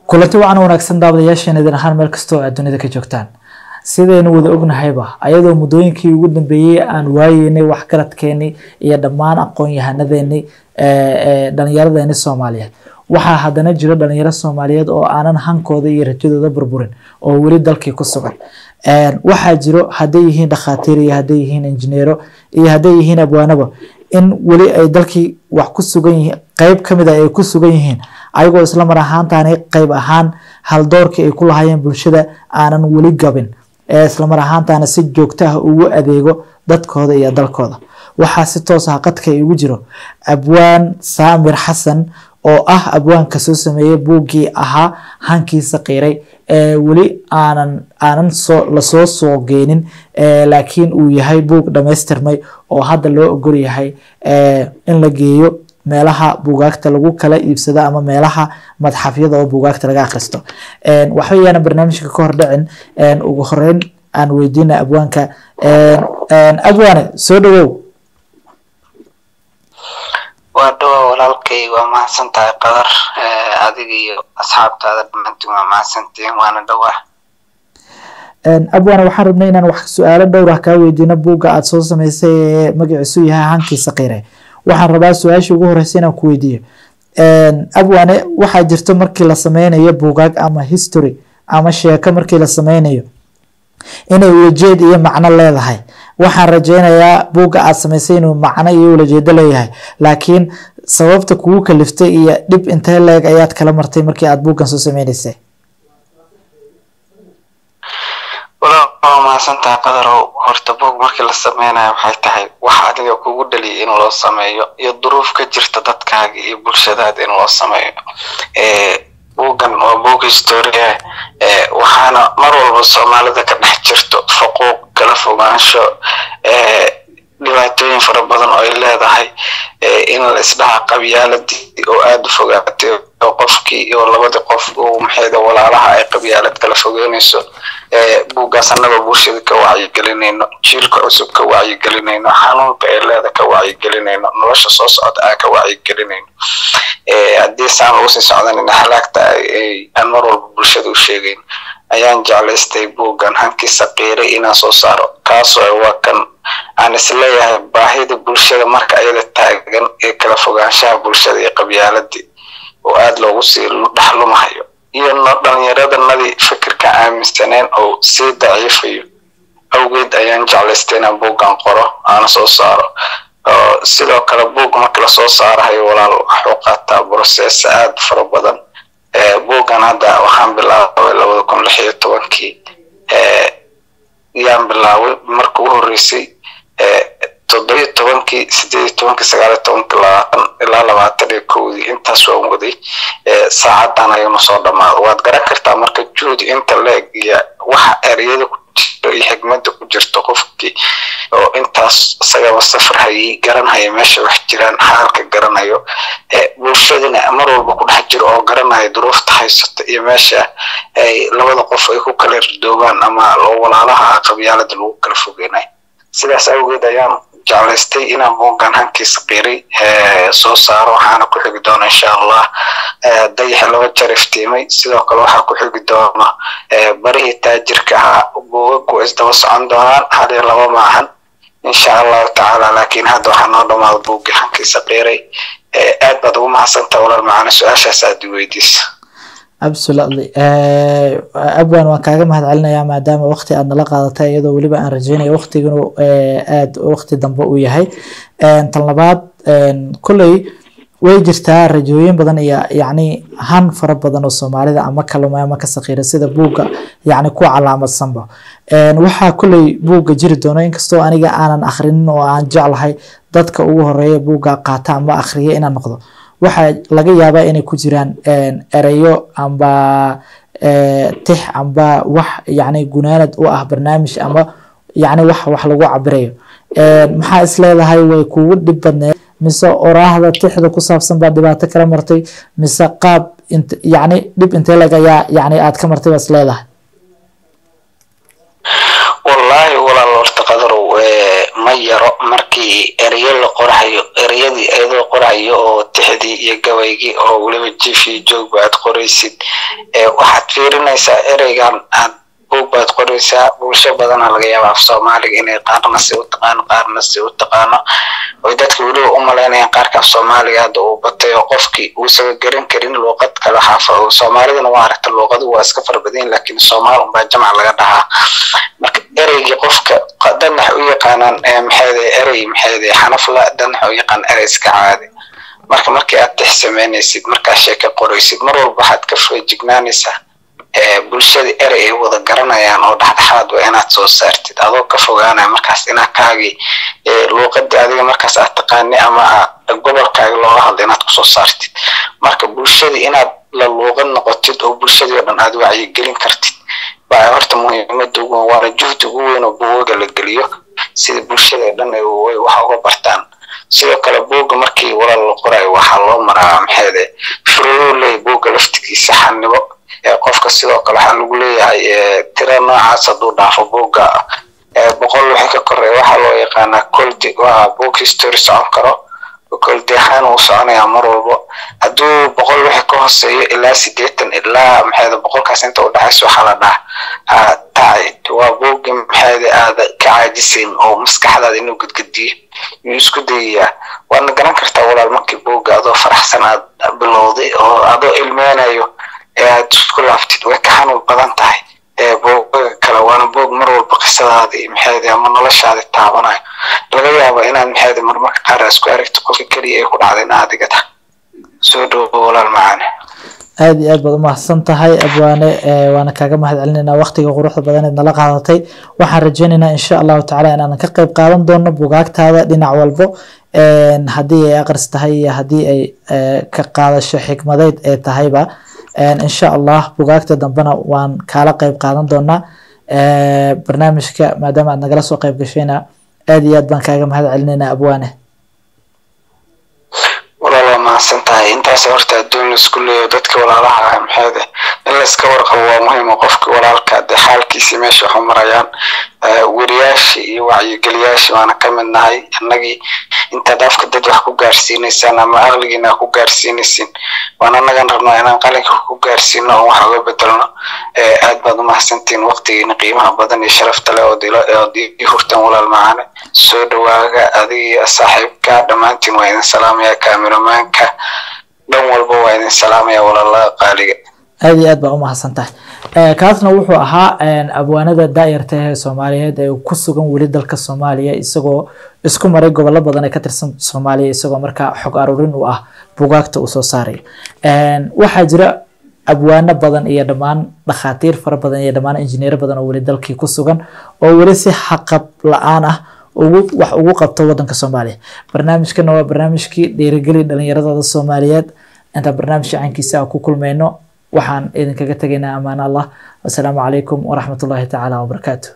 kulanti wacan wanaagsan daawadayaasheen idin ahaan meel kasta oo aad dunida ka joogtaan sidaynu wada ognahayba ayadoo muddooyinkii ugu dambeeyey aan waayeynay waxgaradkeenii iyo dhammaan aqoon-yahanadeenii dhalinyaradeeni soomaaliyeed waxaa haddana jira dhalinyaro soomaaliyeed oo aanan hankooda iyo rajadooda burburin oo weli dalkii ku sugan waxaa jiro hadday yihiin dhakhaatiir iyo hadday yihiin injineero iyo hadday yihiin abwaanaba in weli ay dalkii wax ku sugan yihiin qeyb kamid a ay ku sugan yihiin ayagoo isla mar ahaantaani qeyb ahaan haldoorkii ay ku lahaayeen bulshada aanan weli gabin ee isla mar ahaantaana si joogto ah ugu adeego dadkooda iyo dalkooda waxaa si toos ah qadka igu jiro abwaan saamir xasan oo ah abwaanka soo sameeyey buuggii ahaa hankiisa qiiray ee weli aanan aanan soo lasoo soo geenin laakiin uu yahay buug dhamaystirmay oo hadda loo ogol yahay in la geeyo meelaha buugaagta lagu kala iibsado ama meelaha madxafyada oo buugaagta laga akhristo waxba yaana barnaamijka ka hor dhicin ugu horeyn aan weydiina abwaanka abwaane soo dhawow waa dhawa walaalkay waa mahadsan tahay qadar adiga iyo asxaabtaada dhammaantiin waa mahadsantihiin waana dhawaa abwaane waxaan rabnay inaan wax su-aalo dhowr ah kaa weydiino buugga aada soo samaysay ee magaciisu yahay hankiisa qiire waxaan rabaa su-aashii ugu horeysa inaan ku weydiiyo abwaane waxaa jirto markii la sameynayo buugaag ama history ama sheeko markii la sameynayo inay ulajeed iyo macno leedahay waxaan rajeynayaa buugga aad samaysay inuu macno iyo ulajeedo leeyahay laakiin sababta kugu kaliftay iyo dhib intee leeg ayaad kala martay markii aad buuggan soo sameyneysay waa mahadsantahay qadarow horta buug markii la sameynayo waxay tahay wax adiga kugu dhaliyay in loo sameeyo iyo duruuf ka jirta dadkaaga iyo bulshadaada in loo sameeyo buuggan waa buug historia waxaana mar walba soomaalida ka dhex jirto xuquuq kala fogaansho dhibaatooyin fara badan oo ay leedahay in la isdhaha qabyaaladii oo aada u fogaatay oo qofkii iyo labadii qof uu maxayda walaalaha ay qabyaalad kala fogeynayso buuggaas annagoo bulshada ka wacyigelinayno jiilka cusub ka wacyigelinayno xanuunka ee leeda ka wacyigelinayno nolosha soo socda aan ka wacyigelinayno haddii saan lagu sii socdanina halaagta aan mar walba bulshada u sheegayn ayaan jeclaystay buuggan hankiisa qiiray inaan soo saaro kaasoo waa kan aan isleeyahay baahida bulshada marka ayada taagan ee kala fogaanshaha bulshada iyo qabyaaladii oo aada loogu sii dhexlumahayo iyo dhalinyaradannadii fikirka aaminsaneen oo sii daciifayo awgeed ayaan jeclaystay inaan buuggan qoro aana soo saaro sidoo kale buug marka lasoo saarahayo walaal waxuu qaataa broseesa aada fara badan buuggan hadda waxaan bilaabay labada kun lix iyo tobankii yaan bilaabay marka ugu horreysay toddobiyo tobankii sideed iyo tobankii sagaal iyo tobankii labaatan ilaa labaatan iyo kowdii intaas waan waday saacadan ayuuna soo dhamaado waad garan kartaa marka juhdi inta leeg iyo waxa ereyada ku jiro iyo xigmada ku jirto qofkii oo intaas isagaba safar hayay garanhaya meesha wax jiraan xaalka garanayo bulshadana mar walba ku dhex jiro oo garanaya duruufta haysata iyo meesha ay labada qof ay ku kala ridoobaan ama walaalaha qabyaalada lagu kala fogeynayo sidaas awgeed ayaan jeclaystay inaan buuggan hankiisa qiray soo saaro waxaana ku xigi doona insha allah dayax laba jeer iftiimay sidoo kale waxaa ku xigi doona barihii taajirka ahaa buugagu isdaba socon doonaan hal iyo laba maahan insha allahu tacaala laakiin hadda waxaa noo dhamaada buuggii hankiisa qiray aad baad ugu mahadsantaa walaal macana su-aashaas aad i weydiisa absolutely abwan waan kaaga mahad celinayaa maadaama waqti aad nala qaadatay iyadoo weliba aan rajeynaya waqtiganu aad waqti dambe uu yahay tan labaad kolley way jirtaa rajooyin badan iyo yacni han fara badan oo soomaalida ama kaluma ama ka sakiira sida buugga yacni ku calaamadsanba waxaa kolley buugga jiri doono inkastoo aniga aanan akhrinin oo aan jeclahay dadka ugu horeeya buugga qaata ama akhriya inaan noqdo waxaa laga yaabaa inay ku jiraan ereyo amba tix amba wax yacni gunaanad u ah barnaamij ama yacni wax wax lagu cabirayo maxaa is leedahay way kugu dhib badneed mise oraahda tixda ku saabsan baa dhibaato kala martay mise qaab yacni dhib intee leg ayaa yacni aad ka martay baa is leedahay wallaahi walaal horta qadarow ma yaro markii ereyo la qorayo ereyadii iyadoo qorayo oo tixdii iyo gabaygii oo weliba jifi joogba aad qoraysid waxaad fiirinaysaa ereygan aad buug baad qoraysaa bulsho badana laga yaaba af soomaaliga inay qaarna si u taqaano qaarna si u taqaano oy dadka weliba u malaynayaan qaarka af soomaaliga hadda uu batay oo qofkii uusaga garan karin luuqad kale xaafa soomaalidana waa aragta luuqadu waa iska farbadayin laakiin soomaal unbaa jamac laga dhahaa marka ereygii qofka danax u yaqaanaan maxeede erey maxeede xanafla danax u yaqaan erey iska caadi marka markii aad tix samaynaysid markaa sheeka qoraysid mar walba waxaad ka feejignaanaysaa bulshada erey ay wada garanayaan oo dhexdhexaad waa inaad soo saartid adoo ka fogaanaya markaas inaa kaagii luuqadii adiga markaas aad taqaani ama gobolkaaga looga hadla inaad kusoo saartid marka bulshadii inaad la luuqad noqotid oo bulshadii oo dhan aad wacyigelin kartid baa horta muhiimada ugu waana juhdi ugu weyn oo buugaga la geliyo sida bulshada dhan ay wax uga bartaan sidoo kale buugga markii walaal la qorayo waxaa loo maraa maxeede furuu leeyahy buugga laftigiisa xanibo qofka sidoo kale waxaa lagu leeyahay tira noocaas hadduu dhaafo buugga boqol wixii ka koreeya waxaa loo yaqaanaa coldi waa book history socon karo koldi ahaan uu soconayaa mar walbo hadduu boqol wixii ka hooseeyo ilaa sideetan ilaa maxeeda boqolkaas inta u dhexayso waxaa la dhahaa tacid waa buuggi maxeeda aada ka caajisayn oo maskaxdaada inuu gadgadiyo yuu isku dayayaa waadna garan kartaa walaal markii buugga adoo faraxsan aad bilowday oo adoo ilmeynayo ee aad isku laaftid way ka xanuun badan tahay buugaga kale waana buug mar walba qisadaadii maxeedi ama noloshaadi taabanayo laga yaaba inaad maxeedi marmarka qaar isku aragto qofka keliya ay ku dhacdeen adiga ta soo dhowo walaal macaane aada iyo aad baad umahadsan tahay abwaane waana kaaga mahad celinaynaa waqtiga quruxda badaneed nala qaadatay waxaan rajeynaynaa insha allahu tacala inaanan ka qeyb qaadan doono bugaagtaada dhinac walbo haddii ay aqris tahay iyo haddii ay ka qaadasho xikmadeyd ee tahayba insha allah bugaagta dambena waan kaala qeyb qaadan doonaa barnaamijka maadaama aad nagala soo qeyb gashayna aada iyo aad baan kaaga mahad celinaynaa abwaane walaal waa mahadsan tahay intaas horta adduun laisku leeyo dadka walaalaha ah maxeede in layska warqabo waa muhiim oo qofka walaalka de xaalkiisii meesha waxu marayaan weriyaashii iyo wacyigeliyaashii waana ka mid nahay annagii intaad afka dad wax ku gaarsiinaysaan ama aqligiina ku gaarsiinaysin waan annagan rabnaa inaan qalinka ku gaarsiino oo wax uga bedelno aad baad umahadsantihiin waqtigiina qiimaha badan iyo sharafta leh ood ii hurtaan walaal macaane soo dhawaaga adiga iyo saaxiibka dhammaantiin waa idin salaamaya kaamiramanka dhan walba waa idin salaamaya walaalaha qaaliga aada iyo aad baa umahadsan tahay kaasna wuxuu ahaa abwaanada daayarta ee soomaaliyeed ee ku sugan weli dalka soomaaliya isagoo isku maray gobollo badan ee ka tirsan soomaaliya isagoo markaa xog aruurin u ah bugaagta uu soo saarayo waxaa jira abwaano badan iyo dhammaan dhakhaatiir fara badan iyo dhammaan injineero badan oo weli dalkii ku sugan oo weli si xaqab la-aan ah ugu wax ugu qabto wadanka soomaaliya barnaamijkana waa barnaamijkii dhiirigeli dhalinyaradooda soomaaliyeed intaan barnaamij caankiisa ku kulmayno waxaan idinkaga tegaynaa amaan allah wasalaamu calaykum waraxmat ullahi tacaala wabarakaatu